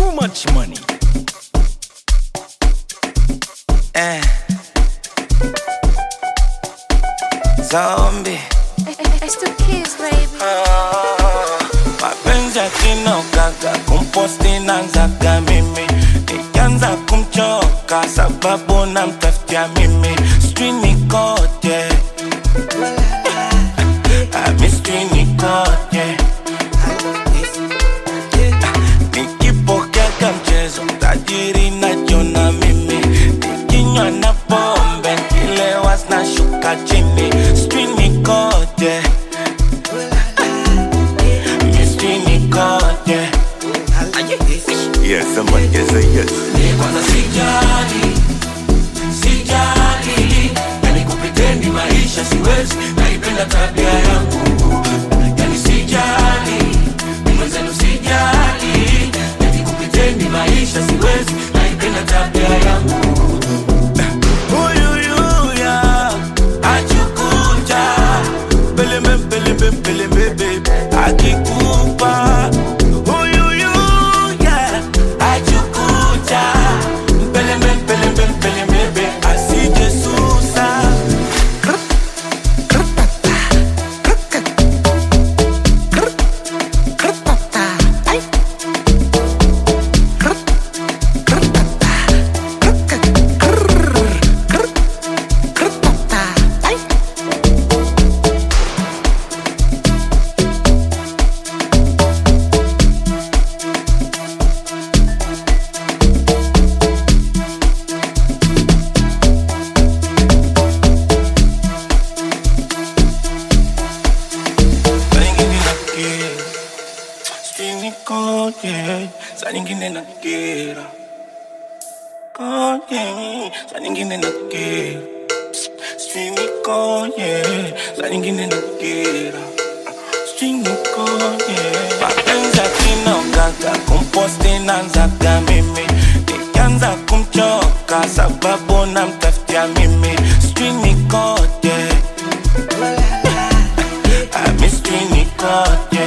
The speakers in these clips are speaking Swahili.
too much money. Eh. Zombie. It's the kids, baby. Ah, mapenzi yakinogaga kumposti nanzaga mimi nikianza kumchoka sababu namtafutia mimi sijui nikoje Ah, mi sijui nikoje nikipokeka mchezo tajiri najona mimi nikinywa na pombe kilewa zinashuka chini sijui nikoje Mystery nikoje Yes, somebody can say yes. kwanza sijali sijali yani kupitendi maisha siwezi naipenda tabia yangu yani sijali ni mwenzenu sijali yani kupitendi maisha siwezi naipenda tabia yangu Uyuyuya achukucha Pelembe pelembe pelembe baby Akikupa Uyuyuya achukucha Pelembe pelembe pelembe baby Asije susa Saa nyingine nakera Sijui nikoje Saa nyingine nakera Koje Saa nyingine nakera Sijui nikoje Saa nyingine nakera Sijui nikoje Mapenzi yakinogaga kumposti nanzaga mimi Nikianza kumchoka sababu namtafutia mimi Sijui nikoje I mystery nikoje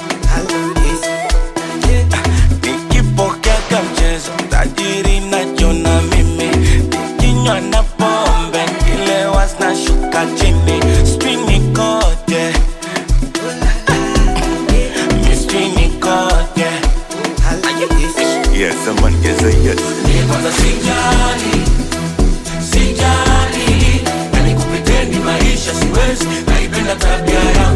nikipokeka mchezo tajiri najona mimi nikinywa na pombe kilewa zinashuka chini sijui nikoje mystery nikoje Yes, somebody can say yes. kwanza sijali sijali yani kupitendi maisha siwezi naipenda tabia yangu